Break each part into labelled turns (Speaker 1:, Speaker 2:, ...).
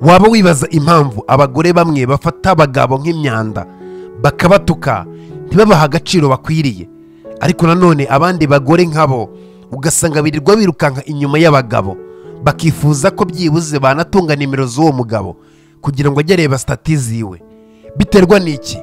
Speaker 1: waba wibaza impamvu abagore bamwe bafata abagabo nk'imyanda bakabatuka ntibabahe agaciro bakwiriye ariko nanone abandi bagore nkabo ugasanga birirwa birukanka inyuma y'abagabo bakifuza ko byibuze banatunga nimero z'uwo mugabo kugira ngo ajye areba sitati ziwe biterwa n'iki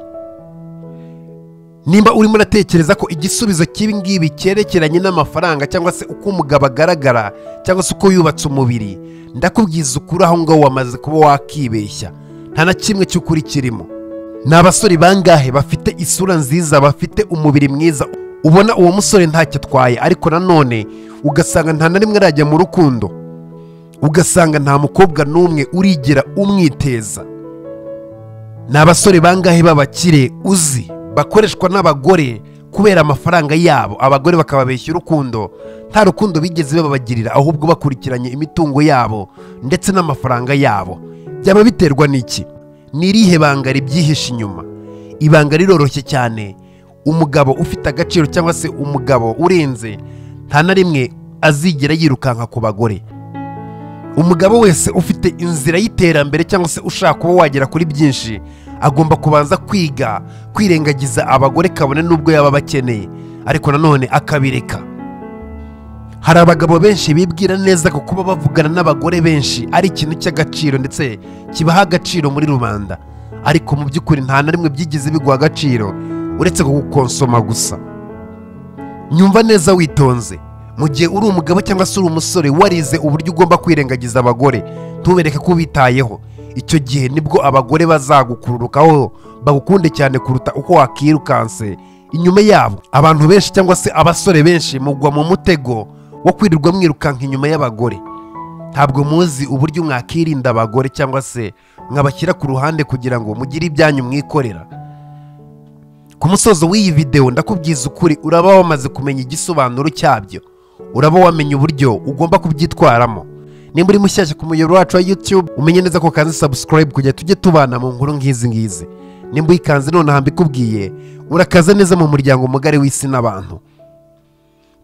Speaker 1: nimba urimo uratekereza ko igisubizo cy'ibi ngibi cyerekeranye n'amafaranga cyangwa se uko umugabo agaragara cyangwa se uko yubatse umubiri ndakubwiza ukuri aho ngaho wamaze kuba wakibeshya nta na kimwe cy'ukuri kirimo ni abasore bangahe bafite isura nziza bafite umubiri mwiza ubona uwo musore ntacyo atwaye ariko nanone ugasanga nta na rimwe arajya mu rukundo ugasanga nta mukobwa n'umwe urigira umwiteza ni abasore bangahe b'abakire uzi bakoreshwa n'abagore kubera amafaranga yabo abagore bakababeshya urukundo nta rukundo bigeze babagirira ahubwo bakurikiranye imitungo yabo ndetse n'amafaranga yabo byaba biterwa n'iki ni irihe banga ribyihishe inyuma ibanga riroroshye cyane umugabo ufite agaciro cyangwa se umugabo urenze nta na rimwe azigera yirukanka ku bagore umugabo wese ufite inzira y'iterambere cyangwa se ushaka kuba wagera kuri byinshi agomba kubanza kwiga kwirengagiza abagore kabone n'ubwo yaba abakeneye ariko nanone akabireka hari abagabo benshi bibwira neza ko kuba bavugana n'abagore benshi ari ikintu cy'agaciro ndetse kibaha agaciro muri rubanda ariko mu by'ukuri nta na rimwe byigeze biguha agaciro uretse kugukonsoma gusa nyumva neza witonze mu gihe uri umugabo cyangwa se uri umusore warize uburyo ugomba kwirengagiza abagore ntubereke ko ubitayeho icyo gihe nibwo abagore bazagukururukaho bagukunde cyane kuruta uko wakirukanse inyuma yabo abantu benshi cyangwa se abasore benshi mugwa mu mutego wo kwirirwa mwirukanka inyuma y'abagore ntabwo muzi uburyo mwakirinda abagore cyangwa se mwabashyira ku ruhande kugira ngo mugire ibyanyu mwikorera ku musozo w'iyi videwo ndakubwiza ukuri uraba wamaze kumenya igisobanuro cyabyo uraba wamenye uburyo ugomba kubyitwaramo nimba uri mushyashya ku muyoboro wacu wa YouTube umenye neza ko kanze subscribe kugira tujye tubana mu nkuru nk'izi ngizi nimba uyikanze nonaha mbikubwiye urakaza neza mu muryango mugari w'isi n'abantu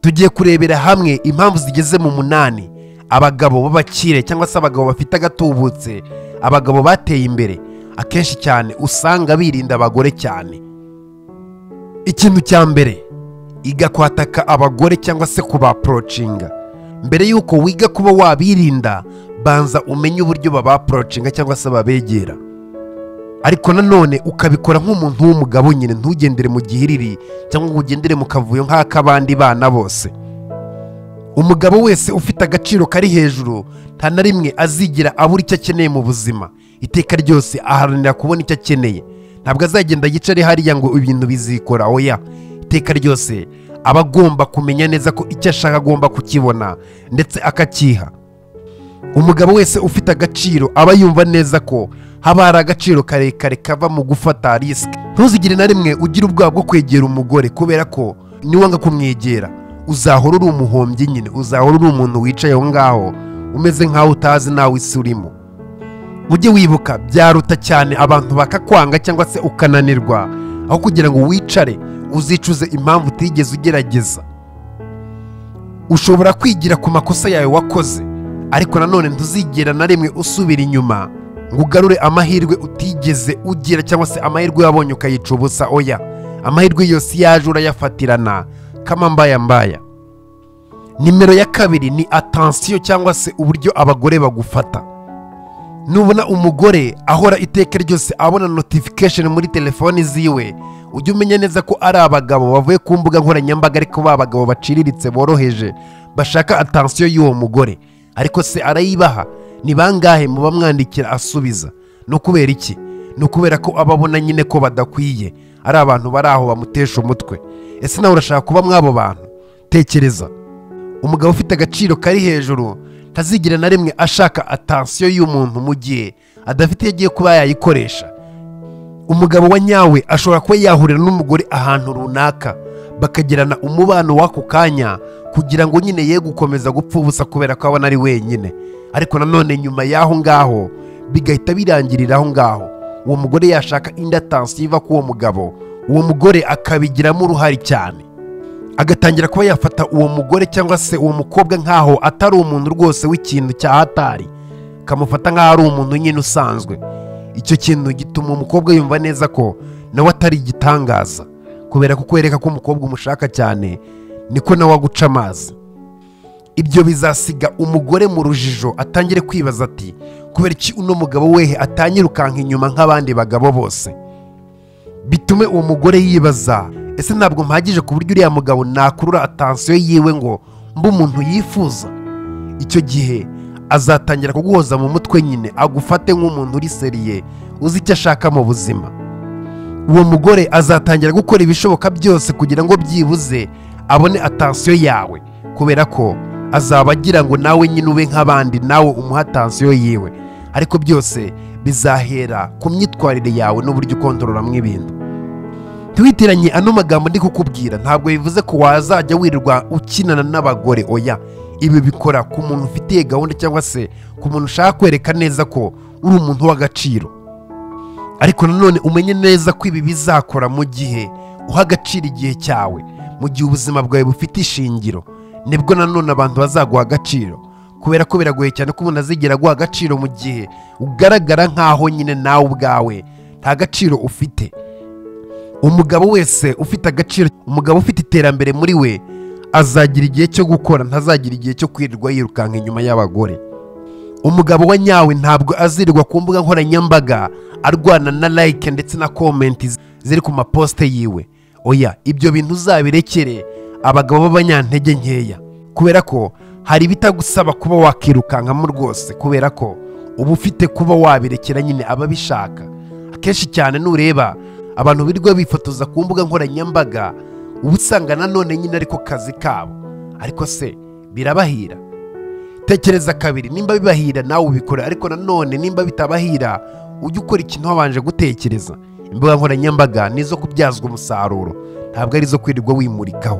Speaker 1: tugiye kurebera hamwe impamvu zigeze mu munani abagabo b'abakire cyangwa se abagabo bafite agatubutse abagabo bateye imbere akenshi cyane usanga birinda abagore cyane ikintu cya mbere iga kwataka abagore cyangwa se kubaporocinga mbere y'uko wiga kuba wabirinda banza umenye uburyo babaporocinga cyangwa se babegera ariko nanone ukabikora nk'umuntu w'umugabo nyine ntugendere mu gihiriri cyangwa ngo ugendere mu kavuyo nk'ak'abandi bana bose umugabo wese ufite agaciro kari hejuru nta na rimwe azigira abura icyo akeneye mu buzima iteka ryose aharanira kubona icyo akeneye ntabwo azagenda yicare hariya ngo ibintu bizikora oya iteka ryose aba agomba kumenya neza ko icyo ashaka agomba kukibona ndetse akakiha umugabo wese ufite agaciro aba yumva neza ko haba hari agaciro karekare kava mu gufata risike ntuzigire na rimwe ugira ubwoba bwo kwegera umugore kubera ko niwanga kumwegera uzahora uri umuhombyi nyine uzahora uri umuntu wicaye aho ngaho umeze nk'aho utazi nawe isi urimo ujye wibuka byaruta cyane abantu bakakwanga cyangwa se ukananirwa aho kugira ngo wicare uzicuze impamvu utigeze ugerageza ushobora kwigira ku makosa yawe wakoze ariko nanone ntuzigera na rimwe usubira inyuma ngo ugarure amahirwe utigeze ugira cyangwa se amahirwe wabonye ukayica ubusa oya amahirwe yose iyo aje urayafatirana kama mbaya mbaya nimero ya kabiri ni atansiyo cyangwa se uburyo abagore bagufata nubona umugore ahora iteka ryose abona notification muri telefoni ziwe ujye umenya neza ko ari abagabo bavuye ku mbuga nkoranyambaga ariko ba bagabo baciriritse boroheje bashaka atansiyo y'uwo mugore ariko se arayibaha ni bangahe muba mwandikira asubiza ni ukubera iki ni ukubera ko aba abona nyine ko badakwiye ari abantu bari aho bamutesha umutwe ese nawe urashaka kuba mw'abo bantu tekereza umugabo ufite agaciro kari hejuru ntazigera na rimwe ashaka atansiyo y'umuntu mu gihe adafite iyo agiye kuba yayikoresha umugabo wa nyawe ashobora kuba yahurira n'umugore ahantu runaka bakagirana umubano w'ako kanya kugira ngo nyine ye gukomeza gupfa ubusa kubera ko abona ari wenyine ariko nanone nyuma y'aho ngaho bigahita birangirira aho ngaho uwo mugore yashaka indi atansiyo iva k'uwo mugabo uwo mugore akabigiramo uruhare cyane agatangira kuba yafata uwo mugore cyangwa se uwo mukobwa nk'aho atari umuntu rwose w'ikintu cya hatari kamufata nk'aho ari umuntu nyine usanzwe icyo kintu gituma umukobwa yumva neza ko nawe atari igitangaza kubera kukwereka ko umukobwa umushaka cyane niko nawe aguca amazi ibyo bizasiga umugore mu rujijo atangire kwibaza ati kubera iki uno mugabo wehe atanyirukanka inyuma nk'abandi bagabo bose bitume uwo mugore yibaza ese ntabwo mpagije ku buryo uriya mugabo nakurura atansiyo yiwe ngo mbe umuntu yifuza icyo gihe azatangira kuguhoza mu mutwe nyine agufate nk'umuntu uri seriye uzi icyo ashaka mu buzima uwo mugore azatangira gukora ibishoboka byose kugira ngo byibuze abone atansiyo yawe kubera ko azaba agira ngo nawe nyine ube nk'abandi nawe umuhe atansiyo yiwe ariko byose bizahera ku myitwarire yawe n'uburyo ukontororamo ibintu twitiranye ano magambo ndi kukubwira ntabwo bivuze ko wazajya wirirwa ukinana n'abagore oya ibi bikora ku muntu ufitiye gahunda cyangwa se ku muntu ushaka kwereka neza ko uri umuntu w'agaciro ariko nanone umenye neza ko ibi bizakora mu gihe uha agaciro igihe cyawe mu gihe ubuzima bwawe bufite ishingiro nibwo nanone abantu bazaguha agaciro kubera ko biragoye cyane ko umuntu azigera aguha agaciro mu gihe ugaragara nk'aho nyine nawe ubwawe nta gaciro ufite umugabo wese ufite agaciro umugabo ufite iterambere muri we azagira igihe cyo gukora ntazagira igihe cyo kwirirwa yirukanka inyuma y'abagore umugabo wa nyawe ntabwo azirirwa ku mbuga nkoranyambaga arwana na like ndetse na komenti ziri ku maposite yiwe oya ibyo bintu uzabirekere abagabo b'abanyantege nkeya kubera ko hari ibitagusaba kuba wakirukankamo rwose kubera ko uba ufite kuba wabirekera nyine ababishaka akenshi cyane nureba abantu birirwa bifotoza ku mbuga nkoranyambaga uba usanga nanone nyine ariko kazi kabo ariko se birabahira tekereza kabiri nimba bibahira nawe ubikore ariko nanone nimba bitabahira ujye ukora ikintu wabanje gutekereza imbuga nkoranyambaga ni izo kubyazwa umusaruro ntabwo ari izo kwirirwa wimurikaho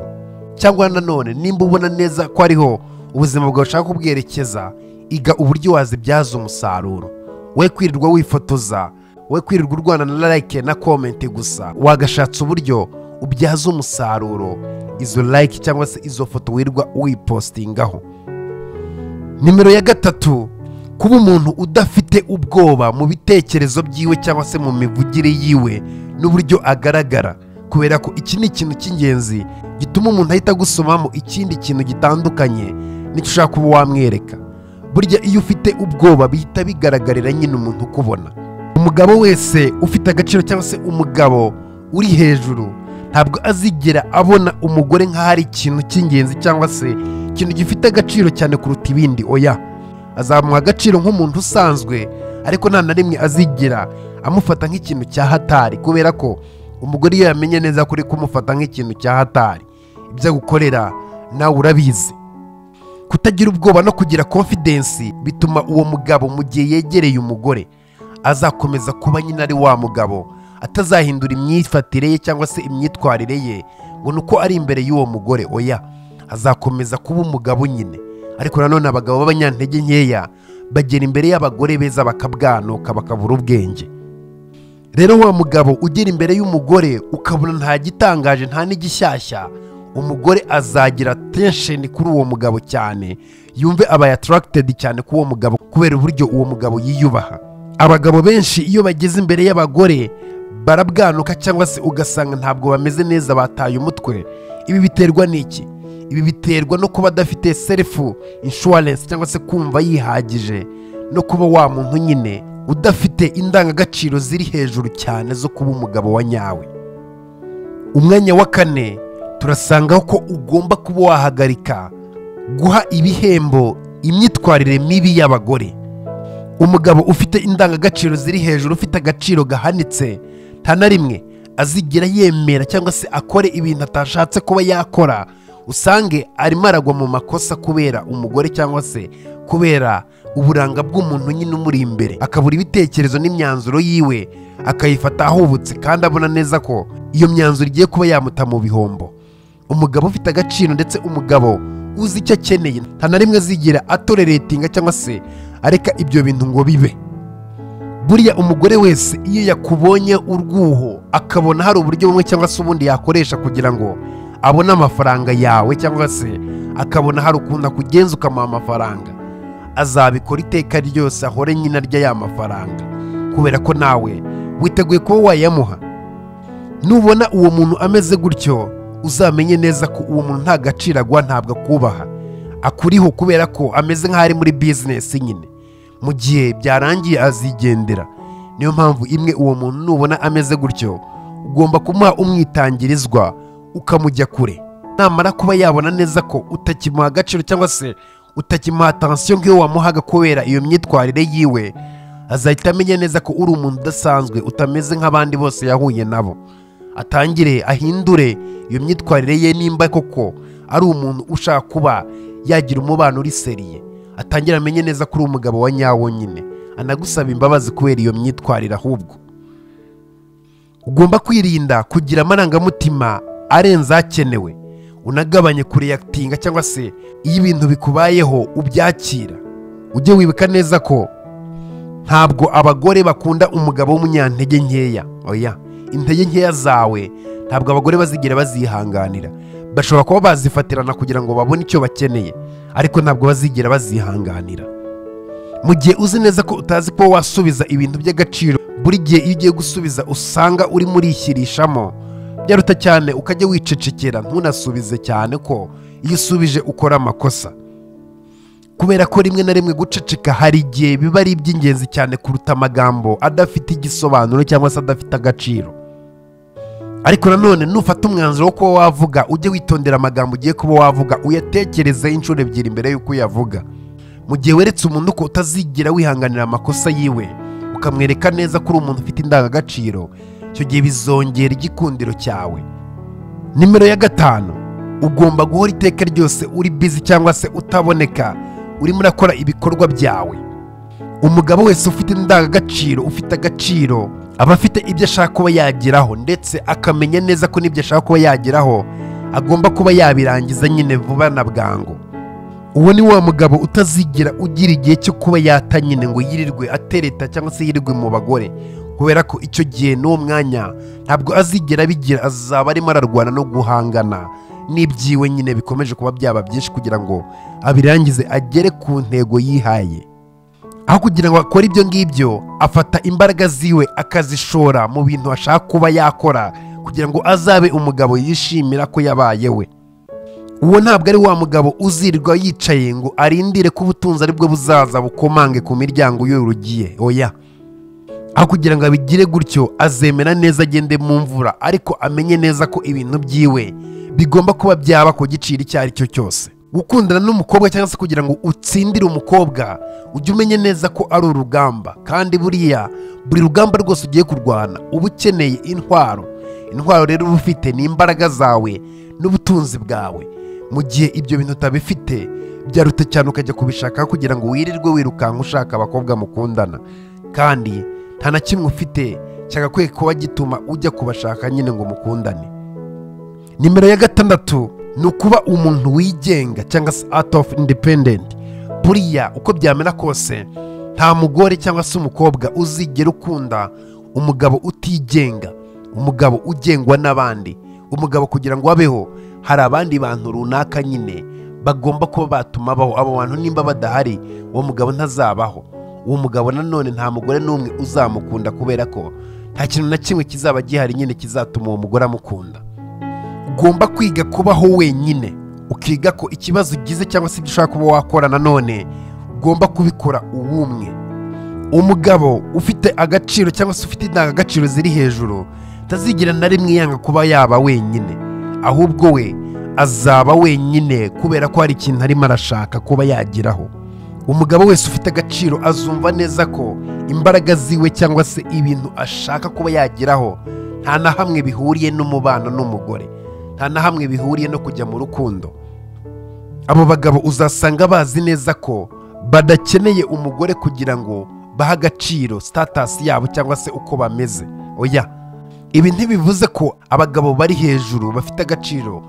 Speaker 1: cyangwa nanone nimba ubona neza ko ariho ubuzima bwawe ushaka kubwerekeza iga uburyo wazibyaza umusaruro we kwirirwa wifotoza we kwirirwa urwana na like na komenti gusa wagashatse uburyo ubyaza umusaruro izo like cyangwa se izo foto wirirwa uyipostingaho nimero ya gatatu kuba umuntu udafite ubwoba mu bitekerezo byiwe cyangwa se mu mivugire yiwe n'uburyo agaragara kubera ko iki ni ikintu cy'ingenzi gituma umuntu ahita agusomamo ikindi kintu gitandukanye n'icyo ushaka kuba wamwereka burya iyo ufite ubwoba bihita bigaragarira nyine umuntu ukubona umugabo wese ufite agaciro cyangwa se umugabo uri hejuru ntabwo azigera abona umugore nk'aho ari ikintu cy'ingenzi cyangwa se ikintu gifite agaciro cyane kuruta ibindi oya azamuha agaciro nk'umuntu usanzwe ariko nta na rimwe azigera amufata nk'ikintu cya hatari kubera ko umugore iyo yamenye neza ko uri kumufata nk'ikintu cya hatari ibyo agukorera nawe urabizi kutagira ubwoba no kugira konfidensi bituma uwo mugabo mu gihe yegereye umugore azakomeza kuba nyine ari wa mugabo atazahindura imyifatire ye cyangwa se imyitwarire ye ngo ni uko ari imbere y'uwo mugore oya azakomeza kuba umugabo nyine ariko nanone abagabo b'abanyantege nkeya bagera imbere y'abagore beza bakabwanuka bakabura ubwenge rero wa mugabo ugera imbere y'umugore ukabona nta gitangaje nta n'igishyashya umugore azagira tensheni kuri uwo mugabo cyane yumve aba atarakited cyane kuri uwo mugabo kubera uburyo uwo mugabo yiyubaha abagabo benshi iyo bageze imbere y'abagore barabwanuka cyangwa se ugasanga ntabwo bameze neza bataye umutwe ibi biterwa n'iki ibi biterwa no kuba adafite selifu inshuwarensi cyangwa se kumva yihagije no kuba wa muntu nyine udafite indangagaciro ziri hejuru cyane zo kuba umugabo wa nyawe umwanya wa kane turasangaho ko ugomba kuba wahagarika guha ibihembo imyitwarire mibi y'abagore umugabo ufite indangagaciro ziri hejuru ufite agaciro gahanitse nta na rimwe azigira yemera cyangwa se akore ibintu atashatse kuba yakora usange arimo aragwa mu makosa kubera umugore cyangwa se kubera uburanga bw'umuntu nyine umuri imbere akabura ibitekerezo n'imyanzuro yiwe akayifata ahubutse kandi abona neza ko iyo myanzuro igiye kuba yamuta mu bihombo umugabo ufite agaciro ndetse umugabo uzi icyo akeneye nta na rimwe azigira atoreretinga cyangwa se areka ibyo bintu ngo bibe buriya umugore wese iyo yakubonye urwuho akabona hari uburyo bumwe cyangwa se ubundi yakoresha kugira ngo abone amafaranga yawe cyangwa se akabona hari ukuntu akugenza ukamuha amafaranga azabikora iteka ryose ahore nyine arya ya mafaranga kubera ko nawe witeguye kuba wayamuha nubona uwo muntu ameze gutyo uzamenye neza ko uwo muntu nta gaciro agwa ntabwo akubaha akuriho kubera ko ameze nk'aho ari muri bizinesi nyine mu gihe byarangiye azigendera niyo mpamvu imwe uwo muntu nubona ameze gutyo ugomba kumuha umwitangirizwa ukamujya kure namara kuba yabona neza ko utakimuha agaciro cyangwa se utakimuha atansiyo nk'iyo wamuhaga kubera iyo myitwarire yiwe azahita amenya neza ko uri umuntu udasanzwe utameze nk'abandi bose yahuye nabo atangire ahindure iyo myitwarire ye nimba koko ari umuntu ushaka kuba yagira umubano uri seriye atangire amenye neza ko uri umugabo wa nyawo nyine anagusaba imbabazi kubera iyo myitwarire ahubwo ugomba kwirinda kugira amarangamutima arenze akenewe unagabanye kureyakitinga cyangwa se iyo ibintu bikubayeho ubyakira ujye wibuka neza ko ntabwo abagore bakunda umugabo w'umunyantege nkeya oya intege nkeya zawe ntabwo abagore bazigera bazihanganira bashobora kuba bazifatirana kugira ngo babone icyo bakeneye ariko ntabwo bazigera bazihanganira mu gihe uzi neza ko utazi kuba wasubiza ibintu by'agaciro buri gihe iyo ugiye gusubiza usanga uri murishyirishamo byaruta cyane ukajya wicecekera ntunasubize cyane ko iyo usubije ukora amakosa kubera ko rimwe na rimwe guceceka hari igihe biba ari iby'ingenzi cyane kuruta amagambo adafite igisobanuro cyangwa se adafite agaciro ariko nanone nufata umwanzuro wo kuba wavuga ujye witondera amagambo ugiye kuba wavuga uyatekereze inshuro ebyiri mbere y'uko uyavuga mu gihe weretse umuntu ko utazigera wihanganira amakosa yiwe ukamwereka neza ko uri umuntu ufite indangagaciro icyo gihe bizongera igikundiro cyawe nimero ya gatanu ugomba guhora iteka ryose uri bizi cyangwa se utaboneka urimo urakora ibikorwa byawe umugabo wese ufite indangagaciro ufite agaciro aba afite ibyo ashaka kuba yageraho ndetse akamenya neza ko n'ibyo ashaka kuba yageraho agomba kuba yabirangiza nyine vuba na bwangu uwo ni wa mugabo utazigera ugira igihe cyo kuba yata nyine ngo yirirwe atereta cyangwa se yirirwe mu bagore kubera ko icyo gihe n'uwo mwanya ntabwo azigera abigira azaba arimo ararwana no guhangana n'ibyiwe nyine bikomeje kuba byaba byinshi kugira ngo abirangize agere ku ntego yihaye aho kugira ngo akore ibyo ngibyo afata imbaraga ziwe akazishora mu bintu ashaka kuba yakora kugira ngo azabe umugabo yishimira ko yabaye we uwo ntabwo ari wa mugabo uzirirwa yicaye ngo arindire ko ubutunzi aribwo buzaza bukomange ku miryango y'urugiye oya aho kugira ngo abigire gutyo azemera neza agende mu mvura ariko amenye neza ko ibintu byiwe bigomba kuba byaba ku giciro icyo ari cyo cyose gukundana n'umukobwa cyangwa se kugira ngo utsindire umukobwa ujye umenye neza ko ari urugamba kandi buriya buri rugamba rwose ugiye kurwana uba ukeneye intwaro intwaro rero uba ufite ni imbaraga zawe n'ubutunzi bwawe mu gihe ibyo bintu utabifite byaruta cyane ukajya kubishakaho kugira ngo wirirwe wirukanka ushaka abakobwa mukundana kandi nta na kimwe ufite cyagakwiye kuba gituma ujya kubashaka nyine ngo mukundane nimero ya gatandatu ni ukuba umuntu wigenga cyangwa se out of independent buriya uko byamera kose nta mugore cyangwa se umukobwa uzigera ukunda umugabo utigenga umugabo ugengwa n'abandi umugabo kugira ngo abeho hari abandi bantu runaka nyine bagomba kuba batuma baho abo bantu nimba badahari uwo mugabo ntazabaho uwo mugabo nanone nta mugore n'umwe uzamukunda kubera ko nta kintu na kimwe kizaba gihari nyine kizatuma uwo mugore amukunda ugomba kwiga kubaho wenyine ukiga ko ikibazo ugize cyangwa se ibyo ushaka kuba wakora nanone ugomba kubikora uwumwe umugabo ufite agaciro cyangwa se ufite indangagaciro ziri hejuru utazigera na rimwe yanga kuba yaba wenyine ahubwo we azaba wenyine kubera ko hari ikintu arimo arashaka kuba yageraho umugabo wese ufite agaciro azumva neza ko imbaraga ziwe cyangwa se ibintu ashaka kuba yageraho nta na hamwe bihuriye n'umubano n'umugore nta na hamwe bihuriye no kujya mu rukundo abo bagabo uzasanga bazi neza ko badakeneye umugore kugira ngo bahe agaciro sitatasi yabo cyangwa se uko bameze oya ibi ntibivuze ko abagabo bari hejuru bafite agaciro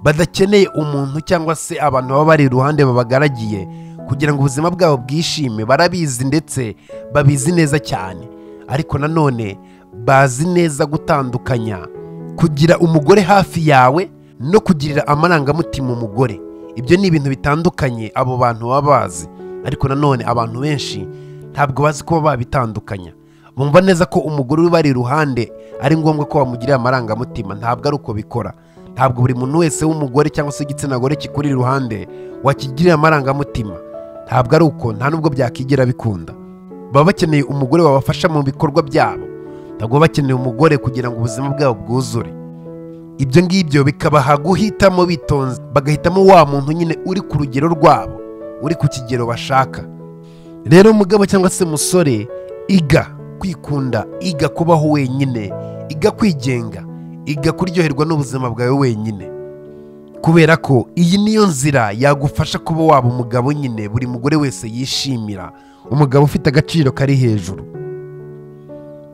Speaker 1: badakeneye umuntu cyangwa se abantu baba bari iruhande babagaragiye kugira ngo ubuzima bwabo bwishime barabizi ndetse babizi neza cyane ariko nanone bazi neza gutandukanya kugira umugore hafi yawe no kugirira amarangamutima umugore ibyo ni ibintu bitandukanye abo bantu baba bazi ariko nanone abantu benshi ntabwo bazi kuba babitandukanya bumva neza ko umugore uba ari iruhande ari ngombwa ko bamugirira amarangamutima ntabwo ari uko bikora ntabwo buri muntu wese w'umugore cyangwa se igitsina gore kikuri iruhande wakigirira amarangamutima ntabwo ari uko nta n'ubwo byakigera bikunda baba bakeneye umugore wabafasha mu bikorwa byabo ntabwo baba bakeneye umugore kugira ngo ubuzima bwabo bwuzure ibyo ngibyo bikabaha guhitamo bitonze bagahitamo wa muntu nyine uri ku rugero rwabo uri ku kigero bashaka rero mugabo cyangwa se musore iga kwikunda iga kubaho wenyine iga kwigenga iga kuryoherwa n'ubuzima bwawe wenyine kubera ko iyi niyo nzira yagufasha kuba waba umugabo nyine buri mugore wese yishimira umugabo ufite agaciro kari hejuru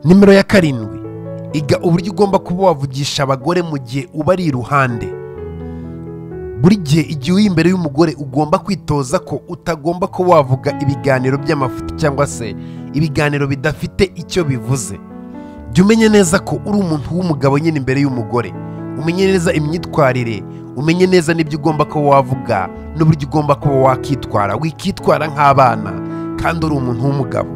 Speaker 1: nimero ya karindwi iga uburyo ugomba kuba wavugisha abagore mu gihe uba ari iruhande buri gihe igihe uri imbere y'umugore ugomba kwitoza ko utagomba ko wavuga ibiganiro by'amafuti cyangwa se ibiganiro bidafite icyo bivuze jya umenye neza ko uri umuntu w'umugabo nyine imbere y'umugore umenye neza imyitwarire umenye neza n'ibyo ugomba kuba wavuga n'uburyo ugomba kuba wakitwara wikitwara nk'abana kandi uri umuntu w'umugabo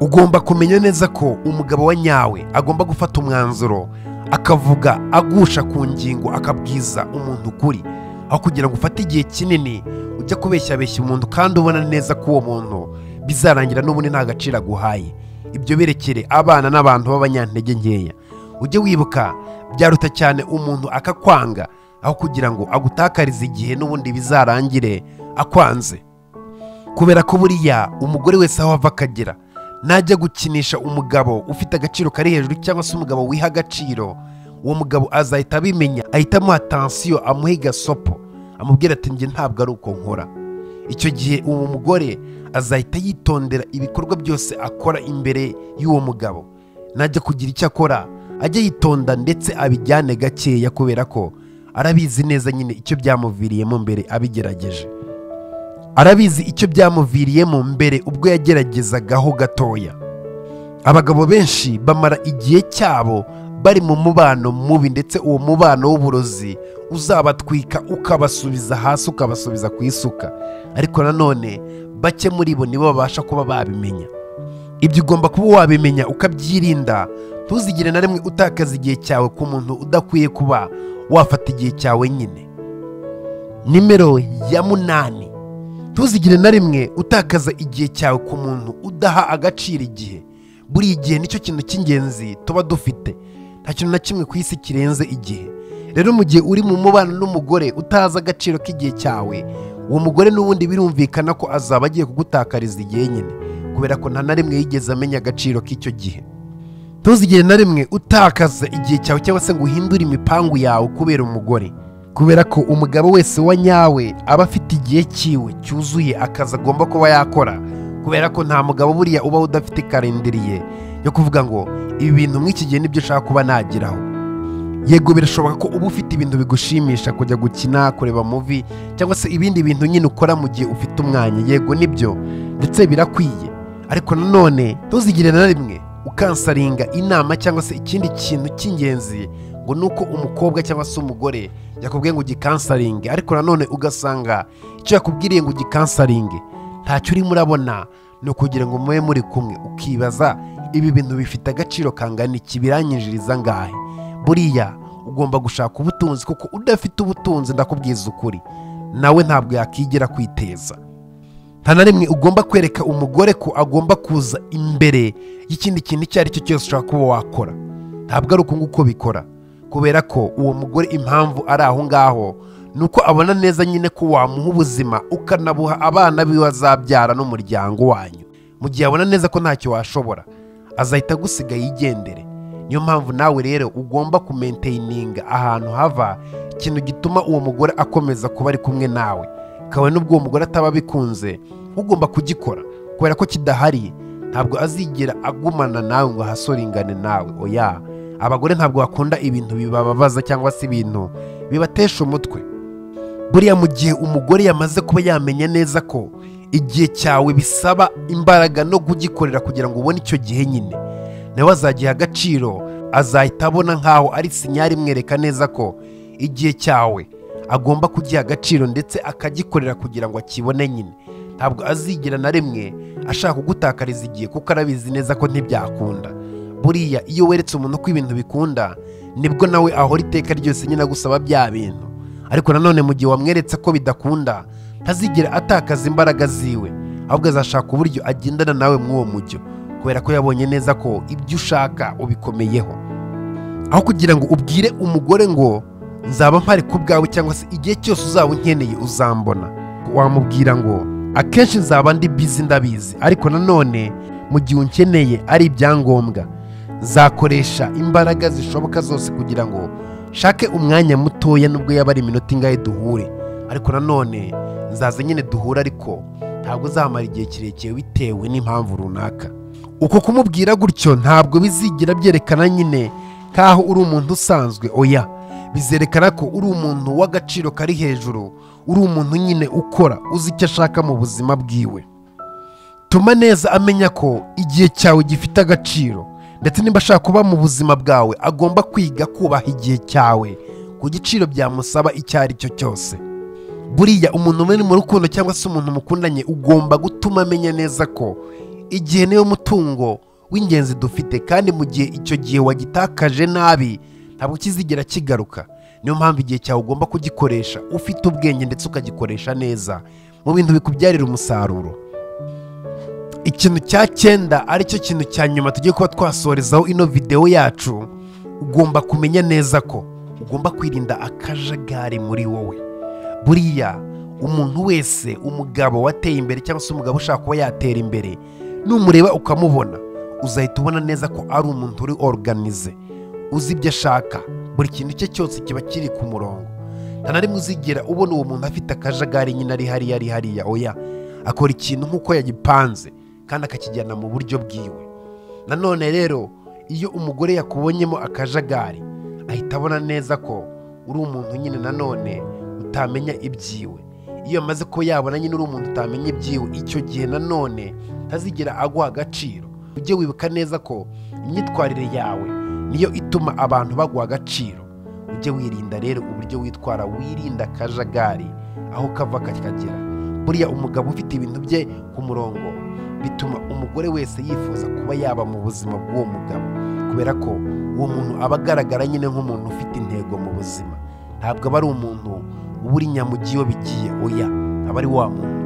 Speaker 1: ugomba kumenya neza ko umugabo wa nyawe agomba gufata umwanzuro akavuga agusha ku ngingo akabwiza umuntu ukuri aho kugira ngo ufate igihe kinini ujya kubeshyabeshya umuntu kandi ubona neza ko uwo muntu bizarangira n'ubundi nta gaciro aguhaye ibyo berekere abana n'abantu b'abanyantege nkeya ujye wibuka byaruta cyane umuntu akakwanga aho kugira ngo agutakarize igihe n'ubundi bizarangire akwanze kubera ko buriya umugore wese aho ava akagera najya gukinisha umugabo ufite agaciro kari hejuru cyangwa se umugabo wiha agaciro uwo mugabo azahita abimenya ahita amuha atansiyo amuha igasopo amubwira ati njye ntabwo ari uko nkora icyo gihe uwo mugore azahita yitondera ibikorwa byose akora imbere y'uwo mugabo najya kugira icyo akora ajye yitonda ndetse abijyane gakeya kubera ko arabizi neza nyine icyo byamuviriyemo mbere abigerageje arabizi icyo byamuviriyemo mbere ubwo yageragezagaho gatoya abagabo benshi bamara igihe cyabo bari mu mubano mubi ndetse uwo mubano w'uburozi uzabatwika ukabasubiza hasi ukabasubiza ku isuka ariko nanone bake muri bo nibo babasha kuba babimenya ibyo ugomba kuba wabimenya ukabyirinda ntuzigire na rimwe utakaza igihe cyawe ku muntu udakwiye kuba wafata igihe cyawe nyine nimero ya munani ntuzigire na rimwe utakaza igihe cyawe ku muntu udaha agaciro igihe buri gihe nicyo kintu cy'ingenzi tuba dufite nta kintu na kimwe ku isi kirenze igihe rero mu gihe uri mu mubano n'umugore utazi agaciro k'igihe cyawe uwo mugore n'ubundi birumvikana ko azaba agiye kugutakariza igihe nyine kubera ko nta na rimwe yigeze amenya agaciro k'icyo gihe ntuzigere na rimwe utakaza igihe cyawe cyangwa se ngo uhindure imipangu yawe kubera umugore kubera ko umugabo wese wa nyawe aba afite igihe cyiwe cyuzuye akazi agomba kuba yakora kubera ko nta mugabo buriya uba udafite karindiriye yo kuvuga ngo ibi bintu mw'iki gihe nibyo ushaka kuba nageraho yego birashoboka ko uba ufite ibintu bigushimisha kujya gukina kureba muvi cyangwa se ibindi bintu nyine ukora mu gihe ufite umwanya yego nibyo ndetse birakwiye ariko nanone ntuzigire na rimwe ukansaringa inama cyangwa se ikindi kintu cy'ingenzi ngo ni uko umukobwa cyangwa se umugore yakubwiye ngo ugikansaringe ariko nanone ugasanga icyo yakubwiriye ngo ugikansaringe ntacyo urimo urabona ni ukugira ngo mube muri kumwe ukibaza ibi bintu bifite agaciro kangana iki biranyinjiriza angahe buriya ugomba gushaka ubutunzi kuko udafite ubutunzi ndakubwiza ukuri nawe ntabwo yakigera kwiteza nta na rimwe ugomba kwereka umugore ko agomba kuza imbere y'ikindi kintu icyo ari cyo cyose ushobora kuba wakora ntabwo ari uko nguko bikora kubera ko uwo mugore impamvu ari aho ngaho ni uko abona neza nyine ko wamuha ubuzima ukanabuha abana biwe azabyara n'umuryango wanyu mu gihe abona neza ko ntacyo washobora azahita agusiga yigendere niyo mpamvu nawe rero ugomba kumenteyininga ahantu hava ikintu gituma uwo mugore akomeza kuba ari kumwe nawe kabone n'ubwo uwo mugore ataba abikunze ugomba kugikora kubera ko kidahari ntabwo azigera agumana nawe ngo ahasoringane nawe oya abagore ntabwo bakunda ibintu bibababaza cyangwa se ibintu bibatesha umutwe buriya mu gihe umugore yamaze kuba yamenya neza ko igihe cyawe bisaba imbaraga no kugikorera kugira ngo ubone icyo gihe nyine nawe azagiha agaciro azahita abona nkaho ari sinyari imwereka neza ko igihe cyawe agomba kugiha agaciro ndetse akagikorera kugira ngo akibone nyine ntabwo azigera na rimwe ashaka kugutakariza igihe kuko arabizi neza ko ntibyakunda buriya iyo weretse umuntu ko ibintu bikunda nibwo nawe ahora iteka ryose nyine agusaba bya bintu ariko nanone mu gihe wamweretse ko bidakunda ntazigera atakaza imbaraga ziwe ahubwo azashaka uburyo agendana nawe muri uwo mujyo kubera ko yabonye neza ko ibyo ushaka ubikomeyeho aho kugira ngo ubwire umugore ngo nzaba mpari ku bwawe cyangwa se igihe cyose uzaba unkeneye uzambona wamubwira ngo akenshi nzaba ndi bizi ndabizi ariko nanone mu gihe unkeneye ari ibyangombwa nzakoresha imbaraga zishoboka zose kugira ngo nshake umwanya mutoya nubwo yaba ari iminota ingahe duhure ariko nanone nzaza nyine duhure ariko ntabwo uzamara igihe kirekire bitewe n'impamvu runaka uko kumubwira gutyo ntabwo bizigira byerekana nyine nk'aho uri umuntu usanzwe oya bizerekana ko uri umuntu w'agaciro kari hejuru uri umuntu nyine ukora uzi icyo ashaka mu buzima bwiwe tuma neza amenya ko igihe cyawe gifite agaciro ndetse niba ashaka kuba mu buzima bwawe agomba kwiga kubaha igihe cyawe ku giciro byamusaba icyo ari cyo cyose buriya umuntu muri mu rukundo cyangwa se umuntu mukundanye ugomba gutuma amenya neza ko igihe niwo mutungo w'ingenzi dufite kandi mu gihe icyo gihe wagitakaje nabi ntabwo kizigera kigaruka niyo mpamvu igihe cyawe ugomba kugikoresha ufite ubwenge ndetse ukagikoresha neza mu bintu bikubyarira umusaruro ikintu cya cyenda aricyo kintu cya nyuma tugiye kuba twasorezaho ino videwo yacu ugomba kumenya neza ko ugomba kwirinda akajagari muri wowe buriya umuntu wese umugabo wateye imbere cyangwa se umugabo ushaka kuba yatera imbere numureba ukamubona uzahita ubona neza ko ari umuntu uri oruganize uzi ibyo ashaka buri kintu cye cyose kiba kiri ku murongo nta na rimwe uzigera ubona uwo muntu afite akajagari nyine ari hariya ari hariya oya akora ikintu nk'uko yagipanze kandi akakijyana mu buryo bwiwe nanone rero iyo umugore yakubonyemo akajagari ahita abona neza ko uri umuntu nyine nanone utamenya ibyiwe iyo amaze ko yabona nyine uri umuntu utamenya ibyiwe icyo gihe nanone ntazigera aguha agaciro ujye wibuka neza ko imyitwarire yawe niyo ituma abantu baguha agaciro ujye wirinda rero uburyo witwara wirinda akajagari aho kava kakagera buriya umugabo ufite ibintu bye ku murongo bituma umugore wese yifuza kuba yaba mu buzima bw'uwo mugabo kubera ko uwo muntu aba agaragara nyine nk'umuntu ufite intego mu buzima ntabwo aba ari umuntu uba uri nyamugi iyo bigiye oya aba ari wa muntu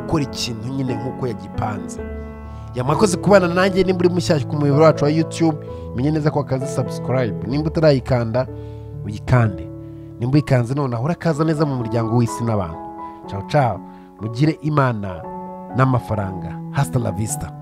Speaker 1: ukora ikintu nyine nk'uko yagipanze yamakoze kubana nanjye nimba uri mushyashya ku muyoboro wacu wa YouTube menye neza ko akazi subscribe nimba utarayikanda uyikande nimba uyikanze noneho urakaza neza mu muryango w'isi n'abantu cawo cawo mugire imana n'amafaranga hasta la vista